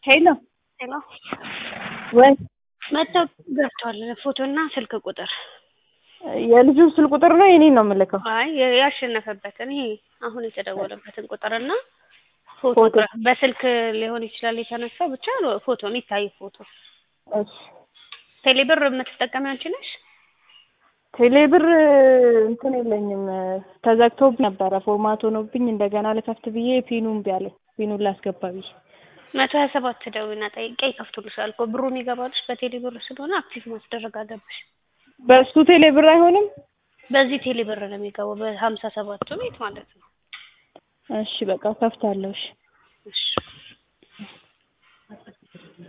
ሄሎ ሄሎ ወይ መጥተው ገብቷል። ፎቶና ስልክ ቁጥር የልጁን ስልክ ቁጥር ነው የኔን ነው የምልከው? አይ ያሸነፈበትን ይሄ አሁን የተደወለበትን ቁጥርና ፎቶ ፎቶ። በስልክ ሊሆን ይችላል የተነሳው ብቻ ፎቶ የሚታይ ፎቶ። እሺ ቴሌብር የምትጠቀሚ አንቺ ነሽ? ቴሌብር እንትን የለኝም ተዘግቶብኝ ነበረ ፎርማት ሆኖብኝ እንደገና ልከፍት ብዬ ፒኑን እምቢ አለኝ። ፒኑን ላስገባ ብዬ መቶ ሀያ ሰባት ደውይና ጠይቄ ይከፍቱልሻል እኮ ብሩ የሚገባልሽ በቴሌብር ስለሆነ አክቲቭ ማስደረግ አለብሽ። በእሱ ቴሌብር አይሆንም? በዚህ ቴሌብር ነው የሚገባው በሀምሳ ሰባቱ ቤት ማለት ነው። እሺ በቃ ከፍታለሁ። እሺ እሺ